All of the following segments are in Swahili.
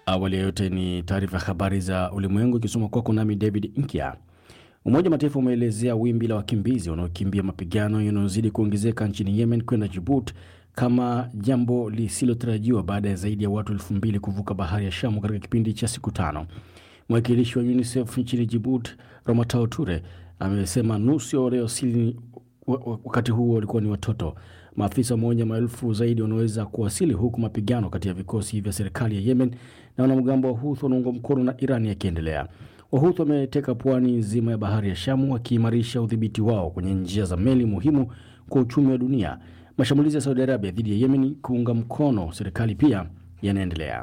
Awali ya yote ni taarifa ya habari za ulimwengu ikisoma kwako nami David Nkya. Umoja wa Mataifa umeelezea wimbi la wakimbizi wanaokimbia mapigano yanayozidi kuongezeka nchini Yemen kwenda Djibouti kama jambo lisilotarajiwa baada ya zaidi ya watu elfu mbili kuvuka bahari ya Shamu katika kipindi cha siku tano. Mwakilishi wa UNICEF nchini Djibouti, Ramatao Ture, amesema nusu ya waliowasili wakati huo walikuwa ni watoto. Maafisa wameonya maelfu zaidi wanaweza kuwasili, huku mapigano kati ya vikosi vya serikali ya Yemen na wanamgambo wa Houthi wanaungwa mkono na Irani yakiendelea. Wahuthi wameteka pwani nzima ya bahari ya Shamu wakiimarisha udhibiti wao kwenye njia za meli muhimu kwa uchumi wa dunia. Mashambulizi ya Saudi Arabia dhidi ya Yemen kuunga mkono serikali pia yanaendelea.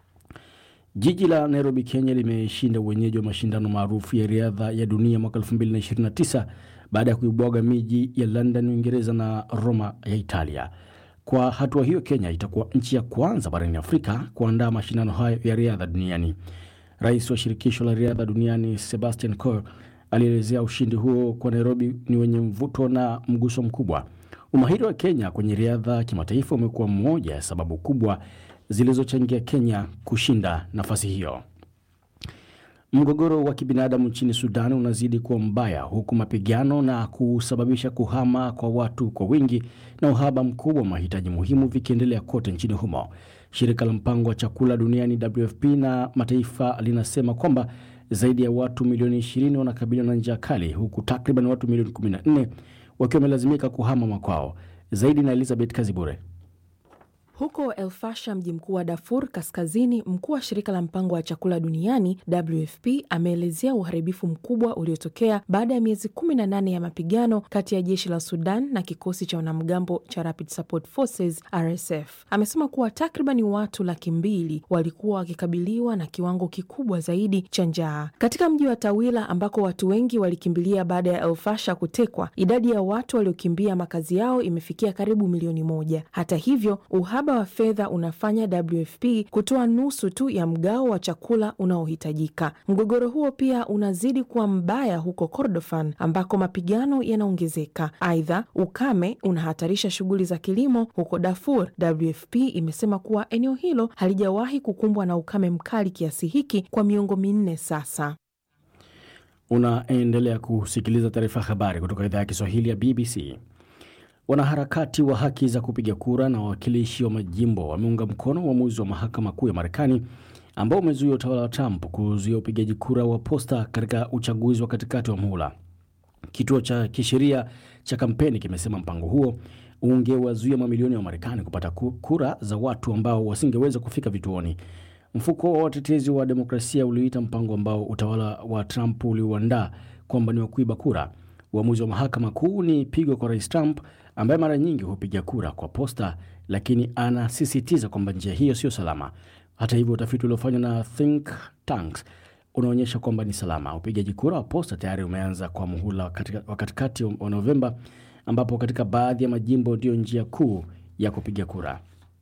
Jiji la Nairobi, Kenya limeshinda uwenyeji wa mashindano maarufu ya riadha ya dunia mwaka 2029 baada ya kuibwaga miji ya London, Uingereza na Roma ya Italia. Kwa hatua hiyo, Kenya itakuwa nchi ya kwanza barani Afrika kuandaa mashindano hayo ya riadha duniani. Rais wa shirikisho la riadha duniani Sebastian Coe alielezea ushindi huo kwa Nairobi ni wenye mvuto na mguso mkubwa. Umahiri wa Kenya kwenye riadha kimataifa umekuwa mmoja ya sababu kubwa zilizochangia Kenya kushinda nafasi hiyo. Mgogoro wa kibinadamu nchini Sudan unazidi kuwa mbaya huku mapigano na kusababisha kuhama kwa watu kwa wingi na uhaba mkubwa wa mahitaji muhimu vikiendelea kote nchini humo. Shirika la mpango wa chakula duniani WFP na mataifa linasema kwamba zaidi ya watu milioni 20 wanakabiliwa na njaa kali huku takriban watu milioni 14 wakiwa wamelazimika kuhama makwao. Zaidi na Elizabeth Kazibure. Huko El Fasher, mji mkuu wa Darfur Kaskazini, mkuu wa shirika la mpango wa chakula duniani WFP ameelezea uharibifu mkubwa uliotokea baada ya miezi 18 ya mapigano kati ya jeshi la Sudan na kikosi cha wanamgambo cha Rapid Support Forces RSF. Amesema kuwa takribani watu laki mbili walikuwa wakikabiliwa na kiwango kikubwa zaidi cha njaa katika mji wa Tawila ambako watu wengi walikimbilia baada ya El Fasher kutekwa. Idadi ya watu waliokimbia makazi yao imefikia karibu milioni moja. Hata hivyo uhaba wa fedha unafanya WFP kutoa nusu tu ya mgao wa chakula unaohitajika. Mgogoro huo pia unazidi kuwa mbaya huko Kordofan ambako mapigano yanaongezeka. Aidha, ukame unahatarisha shughuli za kilimo huko Darfur. WFP imesema kuwa eneo hilo halijawahi kukumbwa na ukame mkali kiasi hiki kwa miongo minne sasa. Unaendelea kusikiliza taarifa ya habari kutoka idhaa ya Kiswahili ya BBC. Wanaharakati wa haki za kupiga kura na wawakilishi wa majimbo wameunga mkono uamuzi wa mahakama kuu ya Marekani ambao umezuia utawala wa Trump kuzuia upigaji kura wa posta katika uchaguzi wa katikati wa muhula. Kituo cha kisheria cha kampeni kimesema mpango huo ungewazuia mamilioni ya Wamarekani kupata kura za watu ambao wasingeweza kufika vituoni. Mfuko wa watetezi wa demokrasia uliita mpango ambao utawala wa Trump uliuandaa kwamba ni wa kuiba kura. Uamuzi wa mahakama kuu ni pigo kwa rais Trump ambaye mara nyingi hupiga kura kwa posta, lakini anasisitiza kwamba njia hiyo sio salama. Hata hivyo, utafiti uliofanywa na think tanks unaonyesha kwamba ni salama. Upigaji kura wa posta tayari umeanza kwa muhula wa katikati wa Novemba, ambapo katika baadhi ya majimbo ndiyo njia kuu ya kupiga kura.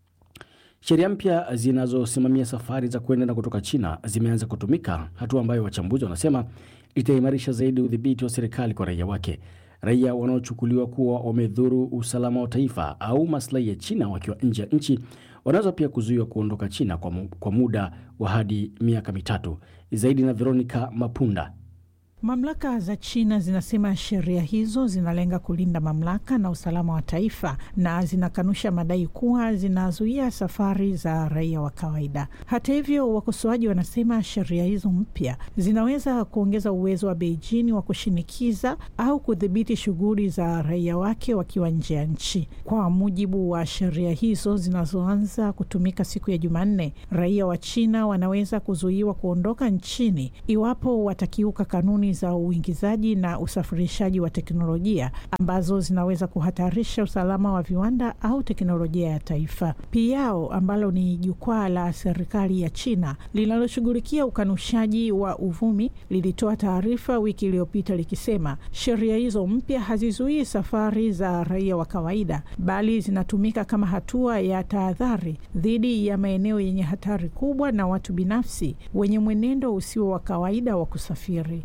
Sheria mpya zinazosimamia safari za kwenda na kutoka China zimeanza kutumika, hatua ambayo wachambuzi wanasema itaimarisha zaidi udhibiti wa serikali kwa raia wake. Raia wanaochukuliwa kuwa wamedhuru usalama wa taifa au maslahi ya China wakiwa nje ya nchi wanaweza pia kuzuiwa kuondoka China kwa, mu, kwa muda wa hadi miaka mitatu. Zaidi na Veronica Mapunda. Mamlaka za China zinasema sheria hizo zinalenga kulinda mamlaka na usalama wa taifa na zinakanusha madai kuwa zinazuia safari za raia wa kawaida. Hata hivyo, wakosoaji wanasema sheria hizo mpya zinaweza kuongeza uwezo wa Beijing wa kushinikiza au kudhibiti shughuli za raia wake wakiwa nje ya nchi. Kwa mujibu wa sheria hizo zinazoanza kutumika siku ya Jumanne, raia wa China wanaweza kuzuiwa kuondoka nchini iwapo watakiuka kanuni za uingizaji na usafirishaji wa teknolojia ambazo zinaweza kuhatarisha usalama wa viwanda au teknolojia ya taifa. Piao ambalo ni jukwaa la serikali ya China linaloshughulikia ukanushaji wa uvumi lilitoa taarifa wiki iliyopita likisema sheria hizo mpya hazizuii safari za raia wa kawaida, bali zinatumika kama hatua ya tahadhari dhidi ya maeneo yenye hatari kubwa na watu binafsi wenye mwenendo usio wa kawaida wa kusafiri.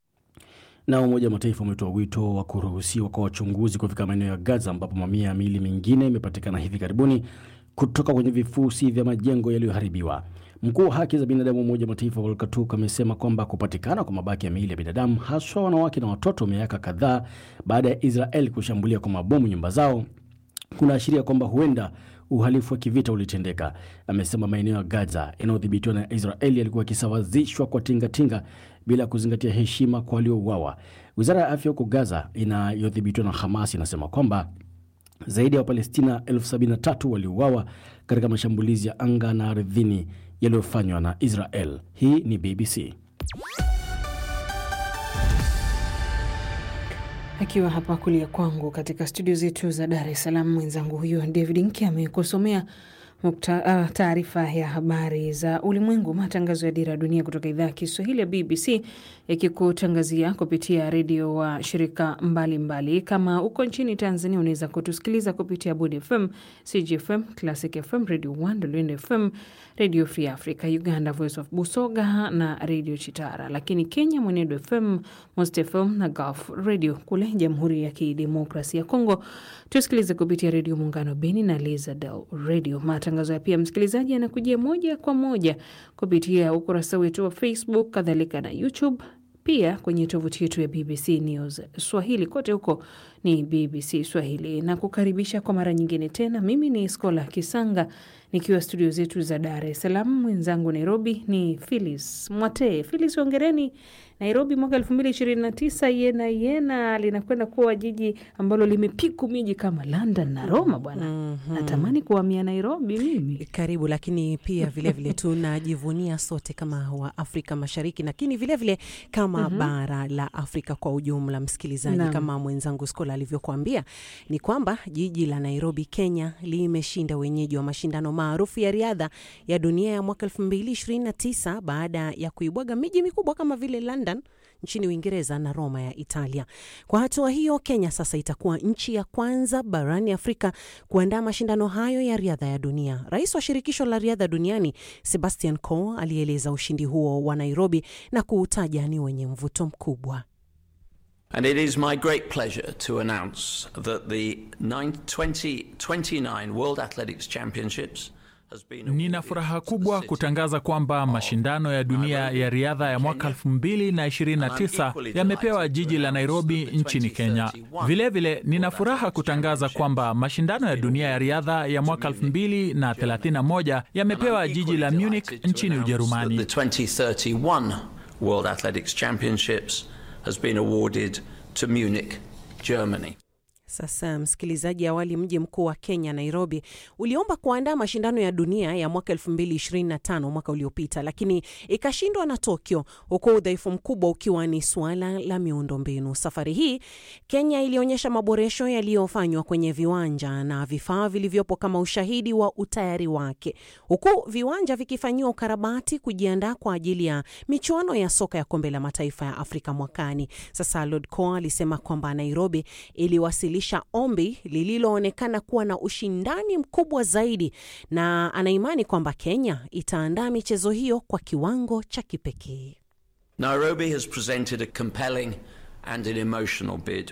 Na Umoja wa Mataifa umetoa wito wa kuruhusiwa kwa wachunguzi kufika maeneo ya Gaza ambapo mamia ya miili mingine imepatikana hivi karibuni kutoka kwenye vifusi vya majengo yaliyoharibiwa. Mkuu wa haki za binadamu wa Umoja wa Mataifa Volker Turk amesema kwamba kupatikana kwa mabaki ya miili ya binadamu haswa wanawake na watoto miaka kadhaa baada ya Israel kushambulia kwa mabomu nyumba zao kunaashiria kwamba huenda uhalifu wa kivita ulitendeka. Amesema maeneo ya Gaza yanayodhibitiwa na Israeli yalikuwa yakisawazishwa kwa tingatinga bila kuzingatia heshima kwa waliouawa. Wizara ya afya huko Gaza inayodhibitiwa na Hamas inasema kwamba zaidi ya Wapalestina elfu sabini na tatu waliuawa katika mashambulizi ya anga na ardhini yaliyofanywa na Israel. Hii ni BBC. Akiwa hapa kulia kwangu katika studio zetu za Dar es Salaam, mwenzangu huyo David Nki amekusomea uh, taarifa ya habari za ulimwengu. Matangazo ya Dira ya Dunia kutoka idhaa ya Kiswahili ya BBC yakikutangazia kupitia redio wa shirika mbalimbali mbali. Kama uko nchini Tanzania unaweza kutusikiliza kupitia Budi FM, CGFM, Classic FM, Radio 1, Lwende FM, Radio Free Africa, Uganda Voice of Busoga na Radio Chitara, lakini Kenya Mwenedo FM, Most FM na Gulf Radio. Kule Jamhuri ya Kidemokrasia ya Kongo tusikilize kupitia Redio Muungano Beni na Lizadel Radio. Matangazo ya pia msikilizaji yanakujia moja kwa moja kupitia ukurasa wetu wa Facebook, kadhalika na YouTube pia kwenye tovuti yetu ya BBC News Swahili. Kote huko ni BBC Swahili na kukaribisha kwa mara nyingine tena. Mimi ni Skola Kisanga nikiwa studio zetu za Dar es Salaam, mwenzangu Nairobi ni Philis Mwatee. Philis, ongereni Nairobi mwaka elfu mbili ishirini na tisa yena yena linakwenda kuwa jiji ambalo limepiku miji kama London na Roma bwana. mm -hmm. Natamani kuhamia Nairobi mimi. Karibu, lakini pia vilevile tunajivunia sote kama wa Afrika Mashariki, lakini vilevile kama mm -hmm. bara la Afrika kwa ujumla. Msikilizaji na, kama mwenzangu Skola alivyokuambia ni kwamba jiji la Nairobi, Kenya limeshinda wenyeji wa mashindano maarufu ya riadha ya dunia ya mwaka elfu mbili ishirini na tisa baada ya kuibwaga miji mikubwa kama vile London nchini Uingereza na Roma ya Italia. Kwa hatua hiyo, Kenya sasa itakuwa nchi ya kwanza barani Afrika kuandaa mashindano hayo ya riadha ya dunia. Rais wa shirikisho la riadha duniani Sebastian Coe alieleza ushindi huo wa Nairobi na kuutaja ni wenye mvuto mkubwa. And it is my great pleasure to announce that the 2029 World Athletics Championships Nina furaha kubwa kutangaza kwamba mashindano ya dunia ya riadha ya mwaka 2029 yamepewa jiji la Nairobi nchini Kenya. Vilevile vile, nina furaha kutangaza kwamba mashindano ya dunia ya riadha ya mwaka 2031 yamepewa jiji la Munich nchini Ujerumani. The 2031 World Athletics Championships has been awarded to Munich, Germany. Sasa msikilizaji, awali mji mkuu wa Kenya Nairobi uliomba kuandaa mashindano ya dunia ya mwaka 2025 mwaka uliopita, lakini ikashindwa na Tokyo, huku udhaifu mkubwa ukiwa ni suala la miundombinu. Safari hii Kenya ilionyesha maboresho yaliyofanywa kwenye viwanja na vifaa vilivyopo kama ushahidi wa utayari wake, huku viwanja vikifanyiwa ukarabati kujiandaa kwa ajili ya michuano ya soka ya kombe la mataifa ya Afrika mwakani. Sasa Lord Coe alisema kwamba Nairobi iliwasili ombi lililoonekana kuwa na ushindani mkubwa zaidi na anaimani kwamba Kenya itaandaa michezo hiyo kwa kiwango cha kipekee. Nairobi has presented a compelling and an emotional bid.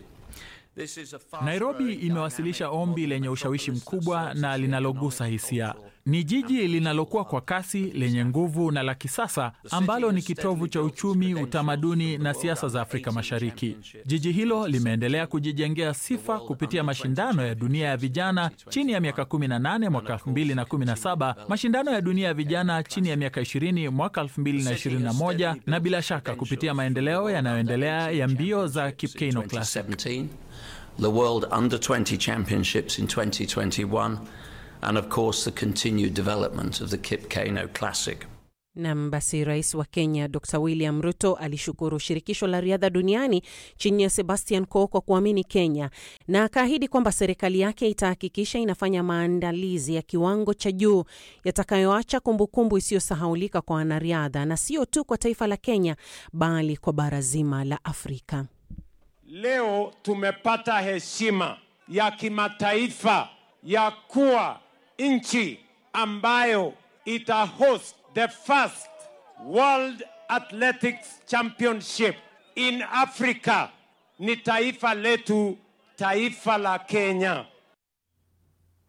Nairobi imewasilisha ombi lenye ushawishi mkubwa na linalogusa hisia. Ni jiji linalokuwa kwa kasi, lenye nguvu na la kisasa, ambalo ni kitovu cha uchumi, utamaduni na siasa za Afrika Mashariki. Jiji hilo limeendelea kujijengea sifa kupitia mashindano ya dunia ya vijana chini ya miaka 18 mwaka 2017, mashindano ya dunia ya vijana chini ya miaka 20 mwaka 2021, na bila shaka kupitia maendeleo yanayoendelea ya mbio za Kipkeino Classic. The World Under 20 Championships in 2021 and of course the continued development of the Kipkeino Classic. Nam, basi rais wa Kenya Dr William Ruto alishukuru shirikisho la riadha duniani chini ya Sebastian Coe kwa kuamini Kenya na akaahidi kwamba serikali yake itahakikisha inafanya maandalizi ya kiwango cha juu yatakayoacha kumbukumbu isiyosahaulika kwa wanariadha na sio tu kwa taifa la Kenya bali kwa bara zima la Afrika. Leo tumepata heshima ya kimataifa ya kuwa nchi ambayo ita host the first World Athletics Championship in Africa. Ni taifa letu, taifa la Kenya.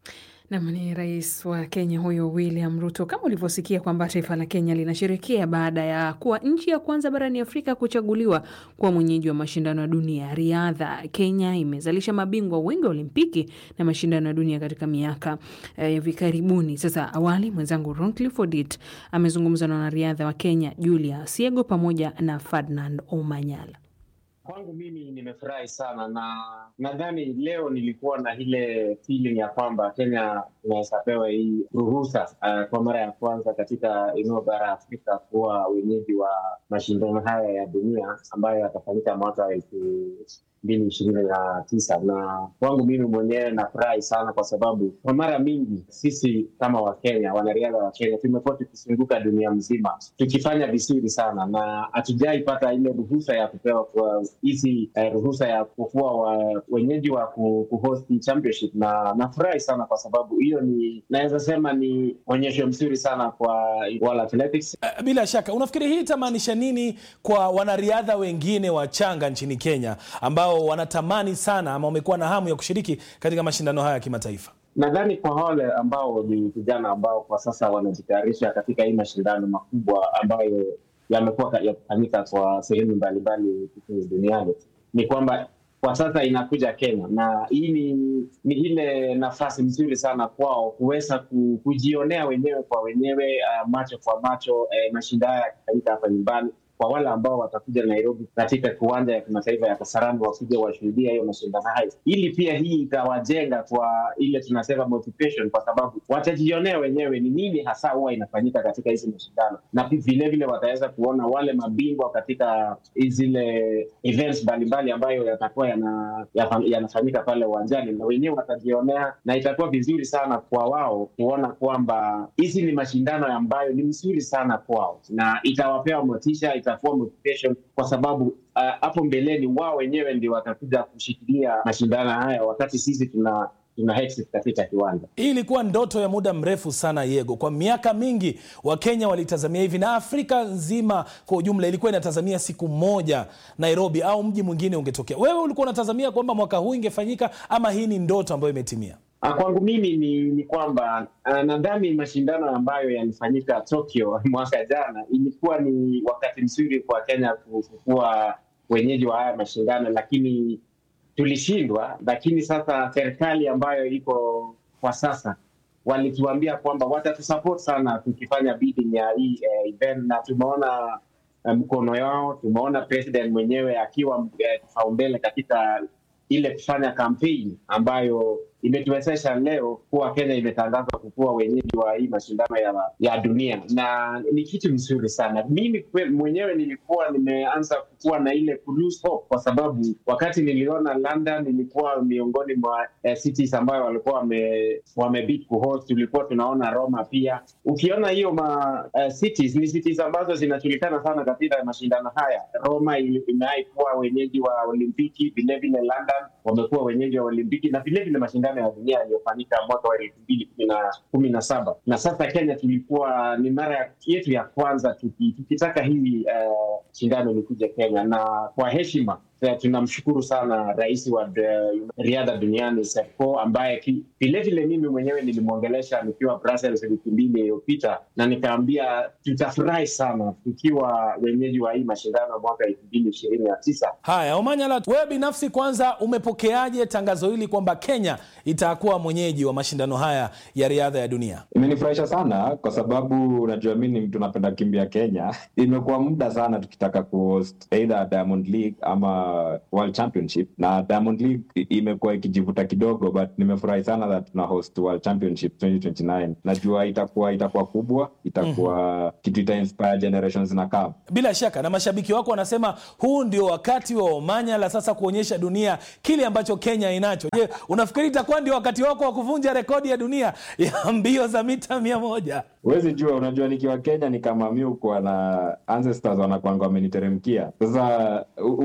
Nam ni rais wa Kenya huyo William Ruto. Kama ulivyosikia kwamba taifa la Kenya linasherekea baada ya kuwa nchi ya kwanza barani Afrika kuchaguliwa kuwa mwenyeji wa mashindano ya dunia ya riadha. Kenya imezalisha mabingwa wengi wa Olimpiki na mashindano ya dunia katika miaka ya hivi eh, karibuni. Sasa awali, mwenzangu Roncliffe Odit amezungumza na wanariadha wa Kenya Julia Asiego pamoja na Ferdinand Omanyala. Kwangu mimi nimefurahi sana na nadhani leo nilikuwa na ile feeling ya kwamba Kenya inaweza pewa hii ruhusa uh, kwa mara ya kwanza katika eneo bara Afrika kuwa wenyeji wa mashindano haya ya dunia ambayo yatafanyika mwaka wa elfu mbili ishirini na tisa na kwangu mimi mwenyewe nafurahi sana kwa sababu kwa mara mingi sisi kama Wakenya, wanariadha wa Kenya tumekuwa tukizunguka dunia mzima tukifanya vizuri sana na hatujai pata ile ruhusa ya kupewa kwa hizi eh, ruhusa ya kukuwa wa, wenyeji wa kuhosti championship, na nafurahi sana kwa sababu hiyo ni naweza sema ni onyesho mzuri sana kwa World Athletics. Uh, bila shaka unafikiri hii itamaanisha nini kwa wanariadha wengine wachanga nchini Kenya ambao wanatamani sana ama wamekuwa na hamu ya kushiriki katika mashindano haya ya kimataifa? Nadhani kwa wale ambao ni vijana ambao kwa sasa wanajitayarisha katika hii mashindano makubwa ambayo yamekuwa yakifanyika kwa sehemu mbalimbali duniani ni kwamba kwa sasa inakuja Kenya na hii ni, ni ile nafasi nzuri sana kwao kuweza kujionea wenyewe kwa wenyewe, uh, macho kwa macho, uh, mashindano yakifanyika hapa nyumbani kwa wale ambao watakuja Nairobi katika kiwanja ya kimataifa ya Kasarani wakuja washuhudia hiyo mashindano hayo, ili pia hii itawajenga kwa ile tunasema motivation, kwa sababu watajionea wenyewe ni nini hasa huwa inafanyika katika hizi mashindano, na vilevile wataweza kuona wale mabingwa katika zile events mbalimbali ambayo yatakuwa yanafanyika yana pale uwanjani, na wenyewe watajionea, na itakuwa vizuri sana kwa wao kuona kwamba hizi ni mashindano ambayo ni mzuri sana kwao, na itawapea motisha itakuwa motivation kwa sababu hapo uh, mbeleni wao wenyewe ndio watakuja kushikilia mashindano haya wakati sisi tuna tuna exit katika kiwanja. Hii ilikuwa ndoto ya muda mrefu sana Yego. Kwa miaka mingi Wakenya walitazamia hivi na Afrika nzima kwa ujumla ilikuwa inatazamia siku moja Nairobi au mji mwingine ungetokea. Wewe ulikuwa unatazamia kwamba mwaka huu ingefanyika ama hii ni ndoto ambayo imetimia? Kwangu mimi ni, ni kwamba nadhani mashindano ambayo yalifanyika Tokyo mwaka jana ilikuwa ni wakati mzuri kwa Kenya kuwa wenyeji wa haya mashindano, lakini tulishindwa. Lakini sasa serikali ambayo iko kwa sasa walituambia kwamba watatusupport sana tukifanya bidding ya hii eh, event na tumeona mkono um, yao. Tumeona president mwenyewe akiwa kipaumbele uh, katika ile kufanya kampeni ambayo imetuwezesha leo kuwa Kenya imetangazwa kukuwa wenyeji wa hii mashindano ya, ya dunia na ni kitu mzuri sana. Mimi mwenyewe nilikuwa nimeanza kukuwa na ile lose hope, kwa sababu wakati niliona London nilikuwa miongoni mwa eh, cities ambayo walikuwa wame, wamebid kuhost. Tulikuwa tunaona Roma pia. Ukiona hiyo ma uh, cities ni cities ambazo zinajulikana sana katika mashindano haya. Roma imewahi kuwa wenyeji wa Olimpiki, vilevile London wamekuwa wenyeji wa Olimpiki na vilevile mashindano ya dunia yaliyofanyika mwaka wa elfu mbili kumi na saba na sasa Kenya tulikuwa ni mara yetu ya kwanza tuki, tukitaka hii uh, shindano likuja Kenya, na kwa heshima tunamshukuru sana rais wa riadha duniani Serko, ambaye vilevile mimi mwenyewe nilimwongelesha nikiwa Brussels wiki mbili iliyopita, na nikaambia tutafurahi sana tukiwa wenyeji wa hii mashindano mwaka elfu mbili ishirini na tisa. Haya, Omanyala, wewe binafsi kwanza umepokeaje tangazo hili kwamba Kenya itakuwa mwenyeji wa mashindano haya ya riadha ya dunia? Imenifurahisha sana kwa sababu unajua mi ni mtu napenda kimbia Kenya. Imekuwa muda sana tukitaka kuhost either Diamond League ama World Championship na Diamond League imekuwa ikijivuta kidogo, but nimefurahi sana that tuna host World Championship 2029. Najua itakuwa itakuwa kubwa, itakuwa mm -hmm. kitu ita inspire generations na come. Bila shaka na mashabiki wako wanasema huu ndio wakati wa Omanyala sasa kuonyesha dunia kile ambacho Kenya inacho. Je, unafikiri itakuwa ndio wakati wako wa kuvunja rekodi ya dunia ya mbio za mita mia moja? Huwezi jua, unajua nikiwa Kenya ni kama miukwa na ancestors wanakwanga wameniteremkia. Sasa huwezi jua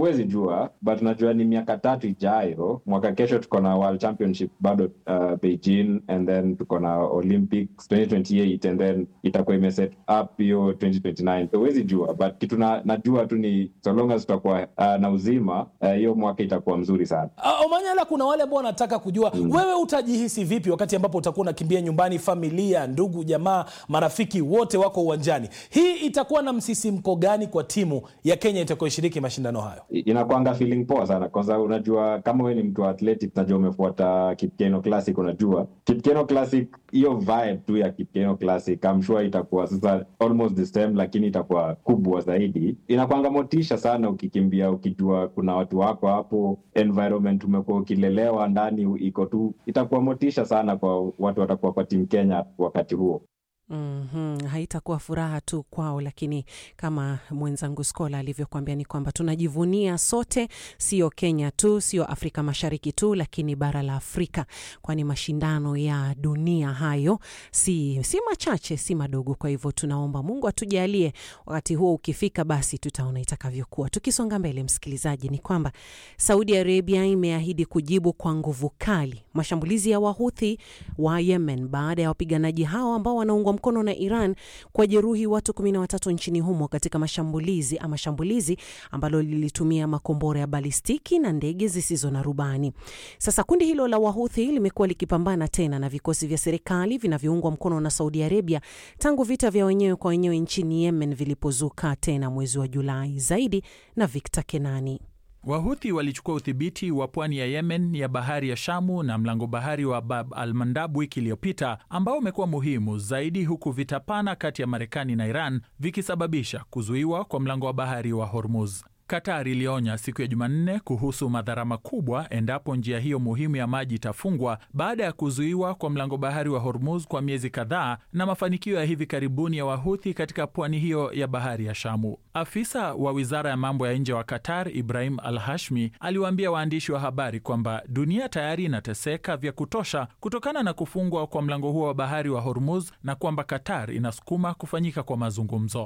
sure but najua ni miaka tatu ijayo mwaka kesho tuko na world championship bado uh, beijing and then tuko na olympics 2028 and then itakuwa imeset up hiyo 2029 so huwezi jua but kitu na, najua tu ni so long as tutakuwa uh, na uzima hiyo uh, mwaka itakuwa mzuri sana Uh, Omanyala, kuna wale ambao wanataka kujua mm. wewe utajihisi vipi wakati ambapo utakuwa unakimbia nyumbani, familia, ndugu, jamaa, marafiki wote wako uwanjani. Hii itakuwa na msisimko gani kwa timu ya Kenya itakayoshiriki mashindano hayo? I- inakwanga feeling poa sana kwanza unajua kama we ni mtu wa athletic najua umefuata kipkeno classic unajua kipkeno classic hiyo vibe tu ya kipkeno classic I'm sure itakuwa sasa almost the same lakini itakuwa kubwa zaidi inakwanga motisha sana ukikimbia ukijua kuna watu wako hapo environment umekuwa ukilelewa ndani iko tu itakuwa motisha sana kwa watu watakuwa kwa timu kenya wakati huo Mm-hmm. Haitakuwa furaha tu kwao, lakini kama mwenzangu Skola alivyokuambia ni kwamba tunajivunia sote, sio Kenya tu, sio Afrika Mashariki tu, lakini bara la Afrika, kwani mashindano ya dunia hayo si, si machache, si madogo. Kwa hivyo tunaomba Mungu atujalie wakati huo ukifika, basi tutaona itakavyokuwa. Tukisonga mbele, msikilizaji, ni kwamba Saudi Arabia imeahidi kujibu kwa nguvu kali mashambulizi ya Wahuthi wa Yemen baada ya wapiganaji hao ambao wanaungwa mkono na Iran kwa jeruhi watu kumi na watatu nchini humo katika mashambulizi ama shambulizi ambalo lilitumia makombora ya balistiki na ndege zisizo na rubani. Sasa kundi hilo la Wahuthi limekuwa likipambana tena na vikosi vya serikali vinavyoungwa mkono na Saudi Arabia tangu vita vya wenyewe kwa wenyewe nchini Yemen vilipozuka tena mwezi wa Julai. Zaidi na Victor Kenani. Wahuthi walichukua udhibiti wa pwani ya Yemen ya bahari ya Shamu na mlango bahari wa Bab al Mandab wiki iliyopita, ambao umekuwa muhimu zaidi, huku vita pana kati ya Marekani na Iran vikisababisha kuzuiwa kwa mlango wa bahari wa Hormuz. Qatar ilionya siku ya Jumanne kuhusu madhara makubwa endapo njia hiyo muhimu ya maji itafungwa baada ya kuzuiwa kwa mlango bahari wa Hormuz kwa miezi kadhaa na mafanikio ya hivi karibuni ya Wahuthi katika pwani hiyo ya bahari ya Shamu. Afisa wa wizara ya mambo ya nje wa Qatar, Ibrahim Al Hashmi, aliwaambia waandishi wa habari kwamba dunia tayari inateseka vya kutosha kutokana na kufungwa kwa mlango huo wa bahari wa Hormuz na kwamba Qatar inasukuma kufanyika kwa mazungumzo.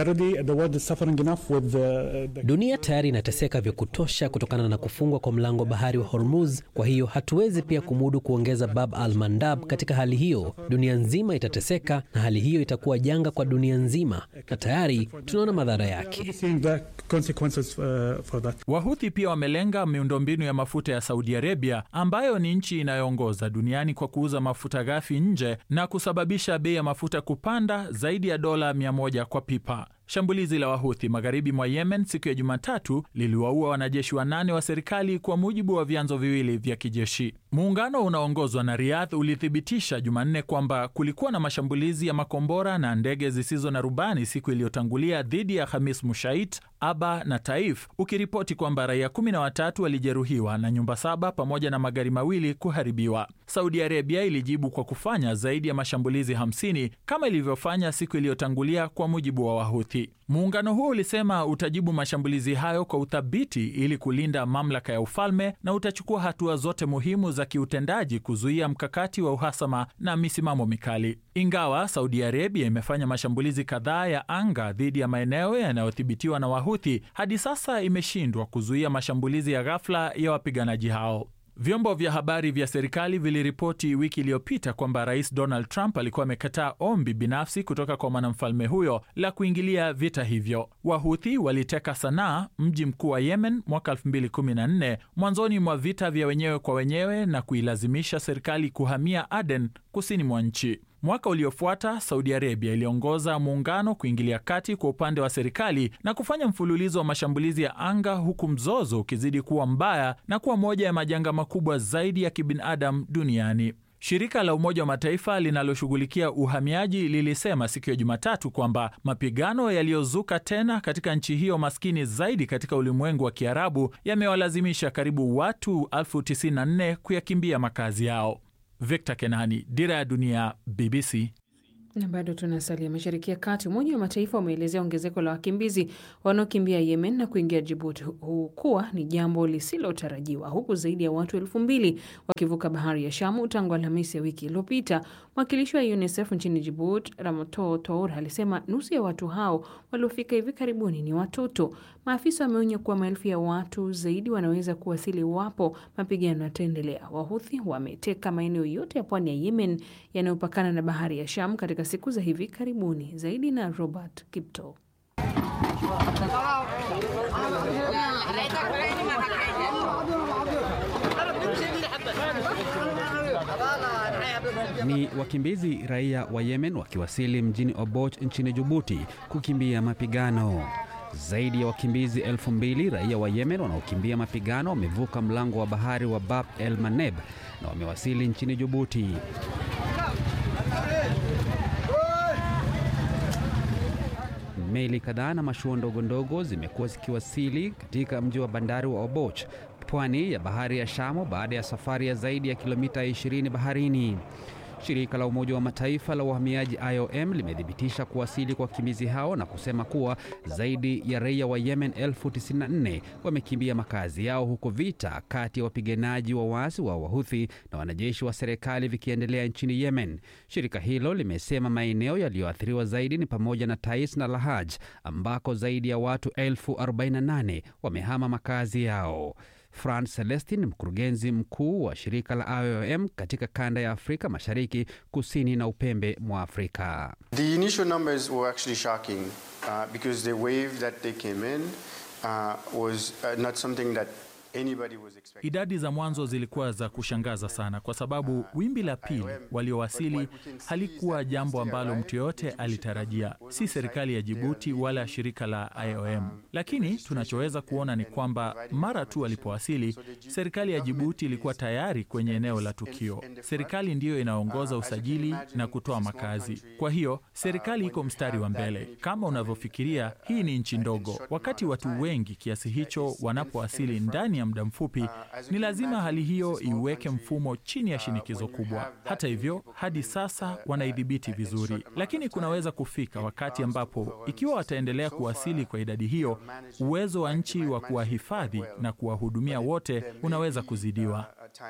Dunia tayari inateseka vya kutosha kutokana na kufungwa kwa mlango wa bahari wa Hormuz. Kwa hiyo hatuwezi pia kumudu kuongeza Bab al Mandab. Katika hali hiyo, dunia nzima itateseka na hali hiyo itakuwa janga kwa dunia nzima, na tayari tunaona madhara yake. Wahuthi pia wamelenga miundombinu ya mafuta ya Saudi Arabia ambayo ni nchi inayoongoza duniani kwa kuuza mafuta ghafi nje na kusababisha bei ya mafuta kupanda zaidi ya dola 100 kwa pipa. Shambulizi la Wahuthi magharibi mwa Yemen siku ya Jumatatu liliwaua wanajeshi wanane wa serikali kwa mujibu wa vyanzo viwili vya kijeshi. Muungano unaoongozwa na Riyadh ulithibitisha Jumanne kwamba kulikuwa na mashambulizi ya makombora na ndege zisizo na rubani siku iliyotangulia dhidi ya Khamis Mushait, Aba na Taif, ukiripoti kwamba raia kumi na watatu walijeruhiwa na nyumba saba pamoja na magari mawili kuharibiwa. Saudi Arabia ilijibu kwa kufanya zaidi ya mashambulizi 50 kama ilivyofanya siku iliyotangulia kwa mujibu wa Wahuthi. Muungano huo ulisema utajibu mashambulizi hayo kwa uthabiti ili kulinda mamlaka ya ufalme na utachukua hatua zote muhimu za kiutendaji kuzuia mkakati wa uhasama na misimamo mikali. Ingawa Saudi Arabia imefanya mashambulizi kadhaa ya anga dhidi ya maeneo yanayodhibitiwa na Wahuthi, hadi sasa imeshindwa kuzuia mashambulizi ya ghafla ya wapiganaji hao. Vyombo vya habari vya serikali viliripoti wiki iliyopita kwamba Rais Donald Trump alikuwa amekataa ombi binafsi kutoka kwa mwanamfalme huyo la kuingilia vita hivyo. Wahuthi waliteka Sanaa, mji mkuu wa Yemen, mwaka 2014 mwanzoni mwa vita vya wenyewe kwa wenyewe na kuilazimisha serikali kuhamia Aden, kusini mwa nchi. Mwaka uliofuata Saudi Arabia iliongoza muungano kuingilia kati kwa upande wa serikali na kufanya mfululizo wa mashambulizi ya anga, huku mzozo ukizidi kuwa mbaya na kuwa moja ya majanga makubwa zaidi ya kibinadamu duniani. Shirika la Umoja wa Mataifa linaloshughulikia uhamiaji lilisema siku ya Jumatatu kwamba mapigano yaliyozuka tena katika nchi hiyo maskini zaidi katika ulimwengu wa Kiarabu yamewalazimisha karibu watu elfu tisini na nne kuyakimbia makazi yao. Victor Kenani, Dira ya Dunia, BBC. Na bado tunasalia Mashariki ya Kati. Umoja wa Mataifa umeelezea ongezeko la wakimbizi wanaokimbia Yemen na kuingia Jibuti kuwa ni jambo lisilotarajiwa, huku zaidi ya watu elfu mbili wakivuka bahari ya Shamu tangu Alhamisi ya wiki iliyopita. Mwakilishi wa UNICEF nchini Djibouti, Ramoto Tour, alisema nusu ya watu hao waliofika hivi karibuni ni watoto. Maafisa wameonya kuwa maelfu ya watu zaidi wanaweza kuwasili iwapo mapigano yataendelea. Wahuthi wameteka maeneo yote ya pwani ya Yemen yanayopakana na bahari ya Sham katika siku za hivi karibuni. Zaidi na Robert Kipto. Ni wakimbizi raia wa Yemen wakiwasili mjini Oboch nchini Jibuti kukimbia mapigano. Zaidi ya wakimbizi elfu mbili raia wa Yemen wanaokimbia mapigano wamevuka mlango wa bahari wa Bab el Maneb na wamewasili nchini Jibuti. Meli kadhaa na mashua ndogo ndogo zimekuwa zikiwasili katika mji wa bandari wa Oboch, pwani ya bahari ya Shamu, baada ya safari ya zaidi ya kilomita 20 baharini. Shirika la Umoja wa Mataifa la uhamiaji IOM limethibitisha kuwasili kwa wakimbizi hao na kusema kuwa zaidi ya raia wa Yemen elfu 94 wamekimbia makazi yao huko vita kati ya wapiganaji wa waasi wa Wahuthi na wanajeshi wa serikali vikiendelea nchini Yemen. Shirika hilo limesema maeneo yaliyoathiriwa zaidi ni pamoja na Tais na Lahaj ambako zaidi ya watu elfu 48 wamehama makazi yao. Franz Celestin, mkurugenzi mkuu wa shirika la IOM katika kanda ya Afrika Mashariki, kusini na upembe mwa Afrika. The initial numbers were actually shocking uh, because the wave that they came in uh, was uh, not something that anybody was expecting. Idadi za mwanzo zilikuwa za kushangaza sana, kwa sababu wimbi la pili waliowasili halikuwa jambo ambalo mtu yoyote alitarajia, si serikali ya Jibuti wala shirika la IOM. Lakini tunachoweza kuona ni kwamba mara tu walipowasili, serikali ya Jibuti ilikuwa tayari kwenye eneo la tukio. Serikali ndiyo inaongoza usajili na kutoa makazi, kwa hiyo serikali iko mstari wa mbele. Kama unavyofikiria, hii ni nchi ndogo. Wakati watu wengi kiasi hicho wanapowasili ndani ya muda mfupi, ni lazima hali hiyo iweke mfumo chini ya shinikizo kubwa. Hata hivyo, hadi sasa wanaidhibiti vizuri, lakini kunaweza kufika wakati ambapo ikiwa wataendelea kuwasili kwa idadi hiyo, uwezo wa nchi wa kuwahifadhi na kuwahudumia wote unaweza kuzidiwa.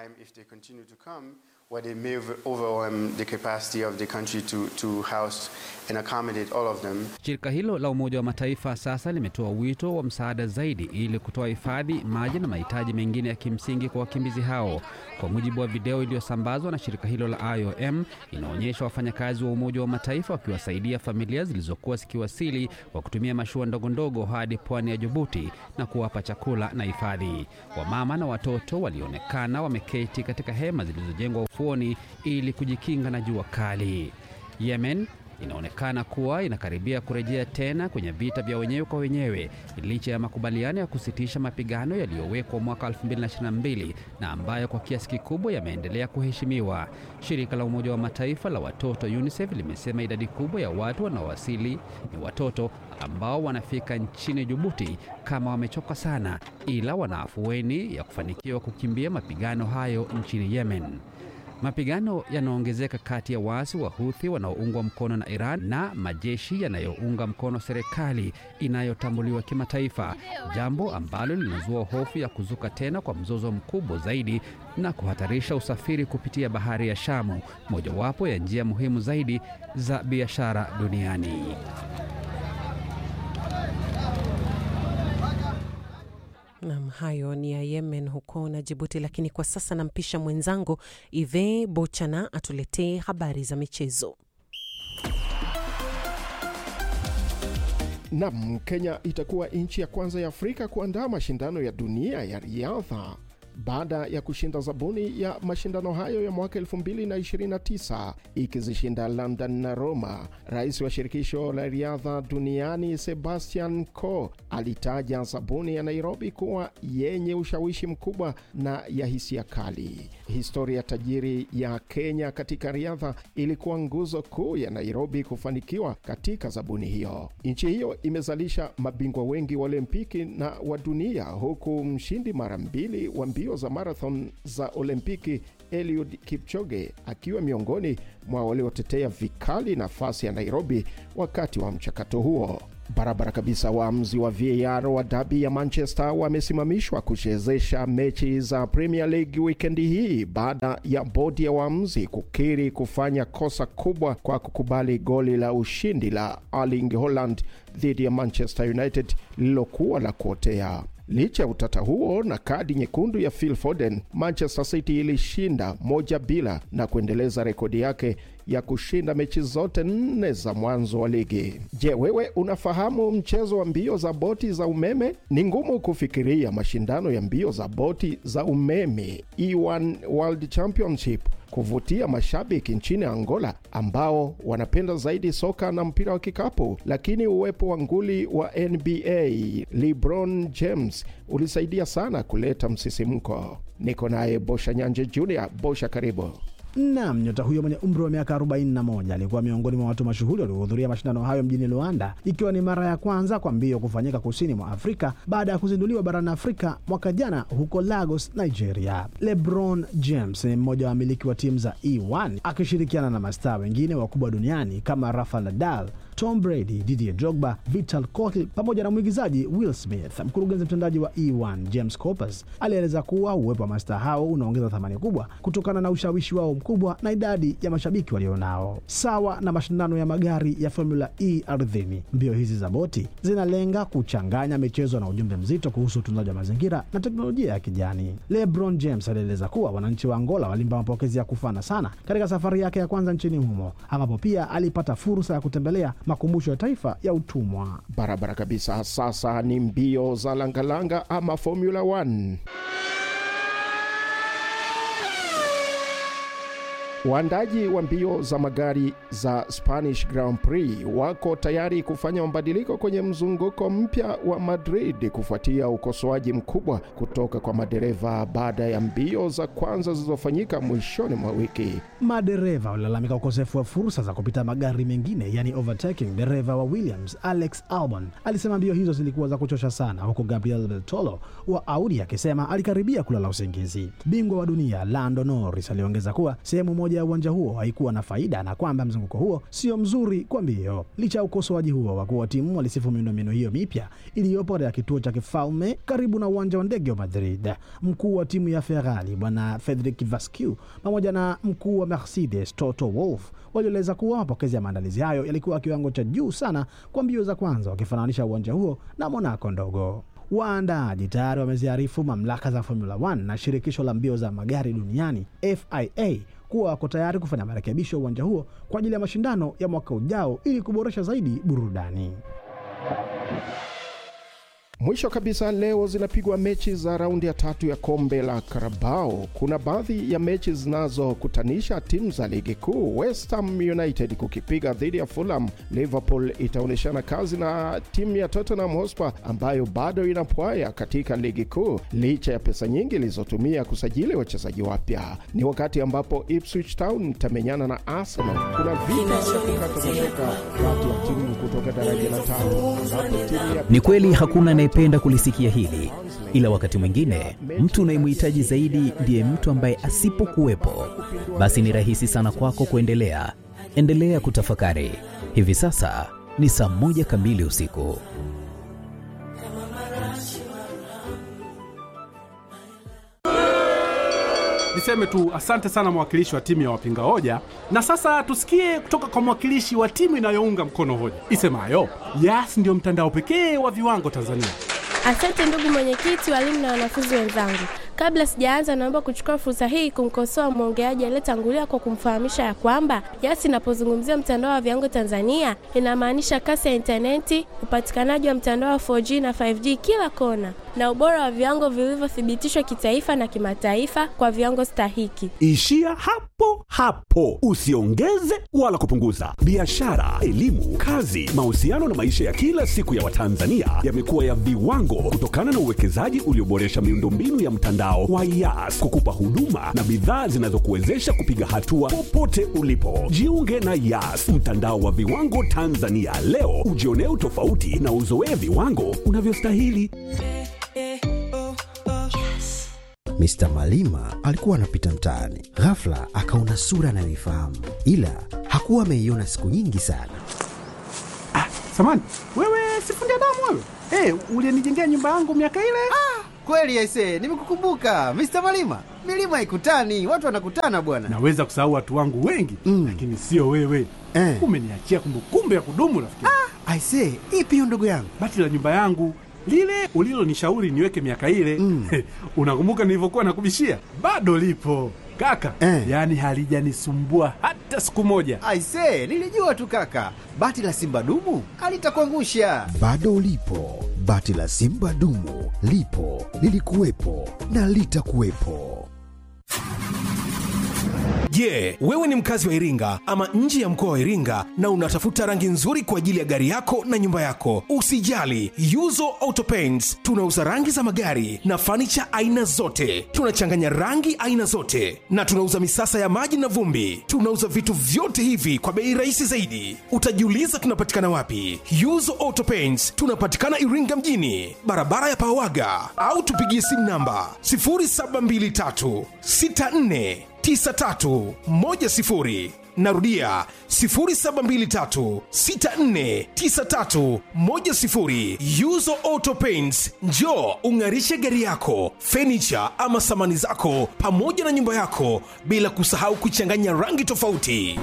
where they may overwhelm the capacity of the country to, to house and accommodate all of them. Shirika hilo la Umoja wa Mataifa sasa limetoa wito wa msaada zaidi ili kutoa hifadhi, maji na mahitaji mengine ya kimsingi kwa wakimbizi hao. Kwa mujibu wa video iliyosambazwa na shirika hilo la IOM, inaonyesha wafanyakazi wa Umoja wa Mataifa wakiwasaidia familia zilizokuwa zikiwasili kwa kutumia mashua ndogo ndogo hadi pwani ya Jibuti na kuwapa chakula na hifadhi. Wamama na watoto walionekana wameketi katika hema zilizojengwa ufuoni ili kujikinga na jua kali. Yemen inaonekana kuwa inakaribia kurejea tena kwenye vita vya wenyewe kwa wenyewe licha ya makubaliano ya kusitisha mapigano yaliyowekwa mwaka 2022 na ambayo kwa kiasi kikubwa yameendelea kuheshimiwa. Shirika la Umoja wa Mataifa la watoto UNICEF limesema idadi kubwa ya watu wanaowasili ni watoto ambao wanafika nchini Jibuti kama wamechoka sana, ila wana afueni ya kufanikiwa kukimbia mapigano hayo nchini Yemen. Mapigano yanaongezeka kati ya waasi wa Huthi wanaoungwa mkono na Iran na majeshi yanayounga mkono serikali inayotambuliwa kimataifa, jambo ambalo linazua hofu ya kuzuka tena kwa mzozo mkubwa zaidi na kuhatarisha usafiri kupitia bahari ya Shamu, mojawapo ya njia muhimu zaidi za biashara duniani. Nam, hayo ni ya Yemen huko na Jibuti. Lakini kwa sasa nampisha mwenzangu Ive Bochana atuletee habari za michezo. Nam, Kenya itakuwa nchi ya kwanza ya Afrika kuandaa mashindano ya dunia ya riadha baada ya kushinda zabuni ya mashindano hayo ya mwaka 2029 ikizishinda London na Roma. Rais wa shirikisho la riadha duniani Sebastian Coe alitaja zabuni ya Nairobi kuwa yenye ushawishi mkubwa na ya hisia kali. Historia tajiri ya Kenya katika riadha ilikuwa nguzo kuu ya Nairobi kufanikiwa katika zabuni hiyo. Nchi hiyo imezalisha mabingwa wengi wa Olimpiki na wa dunia, huku mshindi mara mbili wa mbio za marathon za Olimpiki Eliud Kipchoge akiwa miongoni mwa waliotetea vikali nafasi ya Nairobi wakati wa mchakato huo. Barabara kabisa, waamuzi wa VAR wa dabi ya Manchester wamesimamishwa kuchezesha mechi za Premier League wikendi hii baada ya bodi ya waamuzi kukiri kufanya kosa kubwa kwa kukubali goli la ushindi la Erling Haaland dhidi ya Manchester United lililokuwa la kuotea. Licha ya utata huo na kadi nyekundu ya Phil Foden, Manchester City ilishinda moja bila na kuendeleza rekodi yake ya kushinda mechi zote nne za mwanzo wa ligi. Je, wewe unafahamu mchezo wa mbio za boti za umeme? Ni ngumu kufikiria mashindano ya mbio za boti za umeme E1 World Championship kuvutia mashabiki nchini Angola ambao wanapenda zaidi soka na mpira wa kikapu, lakini uwepo wa nguli wa NBA LeBron James ulisaidia sana kuleta msisimko. Niko naye Bosha Nyanje Junior. Bosha, karibu. Nam, nyota huyo mwenye umri wa miaka 41 alikuwa miongoni mwa watu mashuhuri waliohudhuria mashindano hayo mjini Luanda, ikiwa ni mara ya kwanza kwa mbio kufanyika kusini mwa Afrika baada ya kuzinduliwa barani Afrika mwaka jana huko Lagos, Nigeria. LeBron James ni mmoja wa wamiliki wa timu za E1 akishirikiana na mastaa wengine wakubwa duniani kama Rafael Nadal, Tom Brady, Didier Drogba, Vital Kotil pamoja na mwigizaji Will Smith. Mkurugenzi mtendaji wa E1 James Coppers alieleza kuwa uwepo wa mastaa hao unaongeza thamani kubwa kutokana na ushawishi wao mkubwa na idadi ya mashabiki walionao. Sawa na mashindano ya magari ya Formula E ardhini, mbio hizi za boti zinalenga kuchanganya michezo na ujumbe mzito kuhusu utunzaji wa mazingira na teknolojia ya kijani. LeBron James alieleza kuwa wananchi wa Angola walimpa mapokezi ya kufana sana katika safari yake ya kwanza nchini humo, ambapo pia alipata fursa ya kutembelea makumbusho ya taifa ya utumwa. Barabara kabisa. Sasa ni mbio za langalanga ama Formula 1. Waandaji wa mbio za magari za Spanish Grand Prix wako tayari kufanya mabadiliko kwenye mzunguko mpya wa Madrid kufuatia ukosoaji mkubwa kutoka kwa madereva baada ya mbio za kwanza zilizofanyika mwishoni mwa wiki. Madereva walilalamika ukosefu wa fursa za kupita magari mengine, yani overtaking. Dereva wa Williams Alex Albon alisema mbio hizo zilikuwa za kuchosha sana, huku Gabriel Bertolo wa Audi akisema alikaribia kulala usingizi. Bingwa wa dunia Lando Norris aliongeza kuwa sehemu moja ya uwanja huo haikuwa na faida na kwamba mzunguko huo sio mzuri kwa mbio. Licha ya ukosoaji huo, wakuu wa timu walisifu miundombinu hiyo mipya iliyopo katika kituo cha kifalme karibu na uwanja wa ndege wa Madrid. Mkuu wa timu ya Ferrari bwana Frederic Vasquez pamoja na mkuu wa Mercedes Toto Wolff walieleza kuwa mapokezi ya maandalizi hayo yalikuwa kiwango cha juu sana kwa mbio za kwanza, wakifananisha uwanja huo na Monaco ndogo. Waandaaji tayari wameziarifu mamlaka za Formula 1 na shirikisho la mbio za magari duniani FIA kuwa wako tayari kufanya marekebisho ya uwanja huo kwa ajili ya mashindano ya mwaka ujao ili kuboresha zaidi burudani. Mwisho kabisa, leo zinapigwa mechi za raundi ya tatu ya kombe la Karabao. Kuna baadhi ya mechi zinazokutanisha timu za ligi kuu. West Ham United kukipiga dhidi ya Fulham. Liverpool itaonyeshana kazi na timu ya Tottenham Hotspur ambayo bado inapwaya katika ligi kuu licha ya pesa nyingi ilizotumia kusajili wachezaji wapya. Ni wakati ambapo Ipswich Town itamenyana na Arsenal. Kuna vita ya kukata mashoka kati ya timu kutoka daraja la tatu ambapo timu ya Ni kweli hakuna anayependa kulisikia hili, ila wakati mwingine mtu unayemhitaji zaidi ndiye mtu ambaye asipokuwepo, basi ni rahisi sana kwako kuendelea. Endelea kutafakari. Hivi sasa ni saa moja kamili usiku. Niseme tu asante sana mwakilishi wa timu ya wapinga hoja, na sasa tusikie kutoka kwa mwakilishi wa timu inayounga mkono hoja isemayo Yas ndio mtandao pekee wa viwango Tanzania. Asante ndugu mwenyekiti, walimu na wanafunzi wenzangu. Kabla sijaanza, naomba kuchukua fursa hii kumkosoa mwongeaji aliyetangulia kwa kumfahamisha ya kwamba Yas inapozungumzia mtandao wa viwango Tanzania inamaanisha kasi ya intaneti, upatikanaji wa mtandao wa 4G na 5G kila kona, na ubora wa viwango vilivyothibitishwa kitaifa na kimataifa kwa viwango stahiki. Ishia hapo hapo, usiongeze wala kupunguza. Biashara, elimu, kazi, mahusiano na maisha ya kila siku ya Watanzania yamekuwa ya viwango kutokana na uwekezaji ulioboresha miundombinu ya mtandao wa Yas kukupa huduma na bidhaa zinazokuwezesha kupiga hatua popote ulipo. Jiunge na Yas, mtandao wa viwango Tanzania leo, ujionee utofauti na uzoee viwango unavyostahili. Mr. Malima alikuwa anapita mtaani, ghafla akaona sura anayoifahamu, ila hakuwa ameiona siku nyingi sana. Samani, wewe sifundi damu wewe? Hey, ulienijengea nyumba yangu miaka ile? Ah, kweli aise, nimekukumbuka Mr. Malima. Milima haikutani, watu wanakutana bwana. Naweza kusahau watu wangu wengi mm. lakini sio wewe eh. Umeniachia kumbukumbu ya kudumu rafiki. Ah, aise, ipi hiyo ndugu yangu? Bati la nyumba yangu lile ulilonishauri niweke miaka ile mm. unakumbuka nilivyokuwa nakubishia? Bado lipo kaka eh. Yaani halijanisumbua hata siku moja. Aise, nilijua tu kaka, bati la simba dumu alitakuangusha. Bado lipo bati la simba dumu, lipo lilikuwepo na litakuwepo. Je, yeah, wewe ni mkazi wa Iringa ama nje ya mkoa wa Iringa na unatafuta rangi nzuri kwa ajili ya gari yako na nyumba yako? Usijali, Yuzo Auto Paints tunauza rangi za magari na fanicha aina zote. Tunachanganya rangi aina zote na tunauza misasa ya maji na vumbi. Tunauza vitu vyote hivi kwa bei rahisi zaidi. Utajiuliza tunapatikana wapi? Yuzo Auto Paints tunapatikana Iringa mjini, barabara ya Pawaga, au tupigie simu namba 0723 64 9310 narudia 0723649310 yuzo auto paints njo ung'arishe gari yako fenicha ama samani zako pamoja na nyumba yako bila kusahau kuchanganya rangi tofauti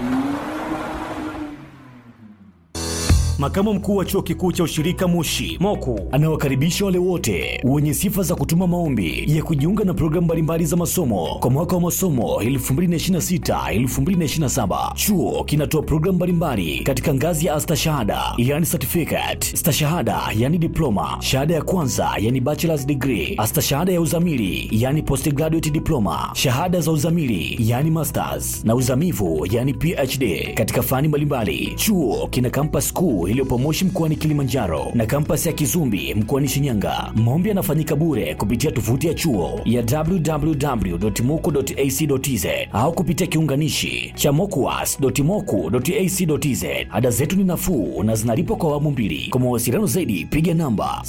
Makamu mkuu wa chuo kikuu cha ushirika Moshi Moku anawakaribisha wale wote wenye sifa za kutuma maombi ya kujiunga na programu mbalimbali za masomo kwa mwaka wa masomo 2026-2027. Chuo kinatoa programu mbalimbali katika ngazi ya astashahada, yani certificate, stashahada, yani diploma, shahada ya kwanza, yani bachelor's degree, astashahada ya uzamili, yani postgraduate diploma, shahada za uzamili, yani masters na uzamivu, yani PhD katika fani mbalimbali. Chuo kina campus kuu iliyopo Moshi mkoani Kilimanjaro na kampasi ya Kizumbi mkoani Shinyanga. Maombi yanafanyika bure kupitia tovuti ya chuo ya www.moku.ac.tz au kupitia kiunganishi cha mokuas.moku.ac.tz. Ada zetu ni nafuu na zinalipwa kwa awamu mbili. Kwa mawasiliano zaidi, piga namba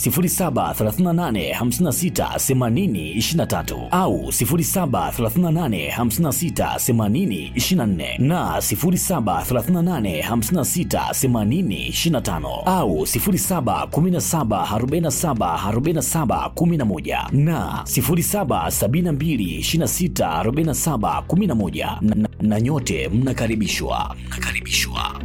0738568023 au 0738568024 na 07385680 25 au 0717474711 na 0772264711 na, na, na nyote mnakaribishwa mnakaribishwa.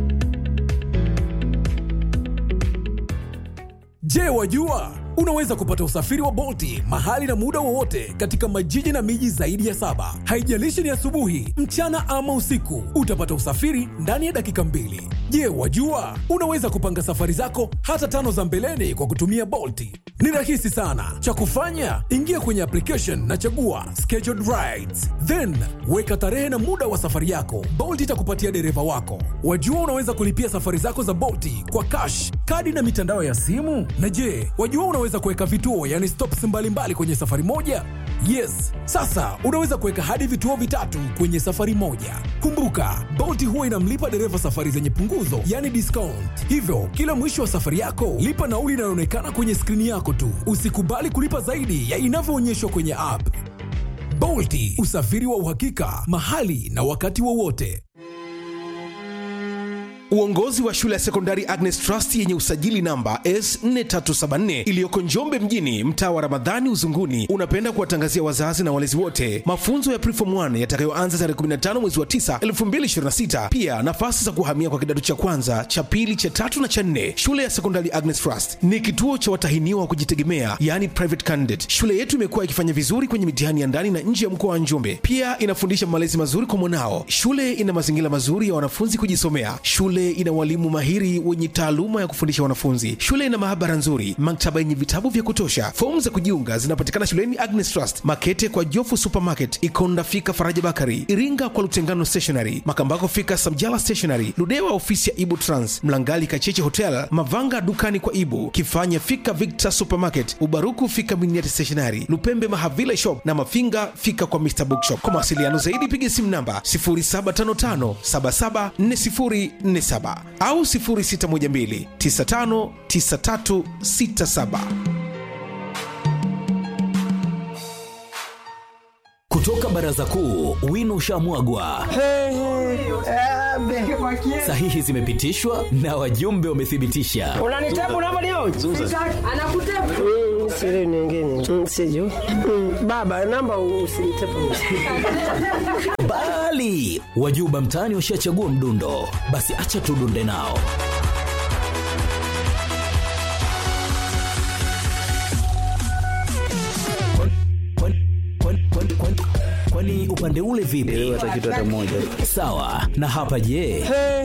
Je, wajua unaweza kupata usafiri wa Bolti mahali na muda wowote katika majiji na miji zaidi ya saba. Haijalishi ni asubuhi, mchana ama usiku, utapata usafiri ndani ya dakika mbili. Je, wajua unaweza kupanga safari zako hata tano za mbeleni kwa kutumia Bolti? Ni rahisi sana. Cha kufanya, ingia kwenye application na chagua scheduled rides, then weka tarehe na muda wa safari yako. Bolt itakupatia dereva wako. Wajua unaweza kulipia safari zako za Bolti kwa cash, kadi na mitandao ya simu. Na je, wajua unaweza kuweka vituo, yani stops mbalimbali kwenye safari moja? Yes, sasa unaweza kuweka hadi vituo vitatu kwenye safari moja. Kumbuka, Bolt huwa inamlipa dereva safari zenye punguzo, yani discount. Hivyo kila mwisho wa safari yako lipa nauli inayoonekana kwenye skrini yako tu. Usikubali kulipa zaidi ya inavyoonyeshwa kwenye app. Bolti, usafiri wa uhakika mahali na wakati wowote. Uongozi wa shule ya sekondari Agnes Trust yenye usajili namba S4374 iliyoko Njombe mjini, mtaa wa Ramadhani Uzunguni, unapenda kuwatangazia wazazi na walezi wote mafunzo ya Preform 1 yatakayoanza tarehe 15 mwezi wa 9 2026. Pia nafasi za kuhamia kwa kidato cha kwanza, cha pili, cha tatu na cha nne. Shule ya sekondari Agnes Trust ni kituo cha watahiniwa wa kujitegemea, yani private candidate. Shule yetu imekuwa ikifanya vizuri kwenye mitihani ya ndani na nje ya mkoa wa Njombe. Pia inafundisha malezi mazuri kwa mwanao. Shule ina mazingira mazuri ya wanafunzi kujisomea. Shule ina walimu mahiri wenye taaluma ya kufundisha wanafunzi. Shule ina maabara nzuri, maktaba yenye vitabu vya kutosha. Fomu za kujiunga zinapatikana shuleni Agnes Trust, Makete kwa Jofu Supermarket, Ikonda fika Faraja Bakari, Iringa kwa Lutengano Stationery, Makambako fika Samjala Stationery, Ludewa ofisi ya Ibu Trans, Mlangali Kacheche Hotel, Mavanga dukani kwa Ibu, Kifanya fika Victor Supermarket, Ubaruku fika Miniati Stationery, Lupembe Mahavila Shop na Mafinga fika kwa Mr Bookshop. Kwa mawasiliano zaidi piga simu namba 0755 774047 au 0612 959367. baraza kuu, wino ushamwagwa, sahihi zimepitishwa na wajumbe wamethibitisha. unanitabu namba leo anakutabu siri nyingine siju baba namba usinitabu Bali wajuba mtaani washachagua mdundo, basi acha tudunde nao. Kwani upande ule vipi? Sawa. Na hapa je?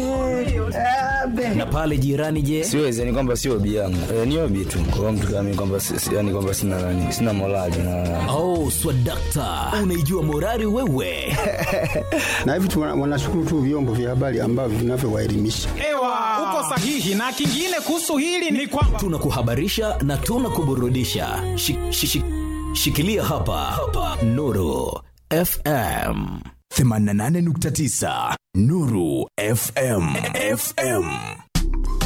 Na pale jirani je? siwezi yani kwamba sio obi yangu e, ni obi tu kwa mtu kama mimi kwamba si- si- yani kwamba sina nani sina morali na Oh, swadakta, unaijua morali wewe. na hivi tu wana- wanashukuru tu vyombo vya habari ambavyo vinavyowaelimisha Ewa, uko sahihi. Na kingine kuhusu hili ni kwamba tunakuhabarisha na tunakuburudisha. Shi- shi- shi- Shikilia hapa, hapa. Nuru FM 88.9 Nuru FM FM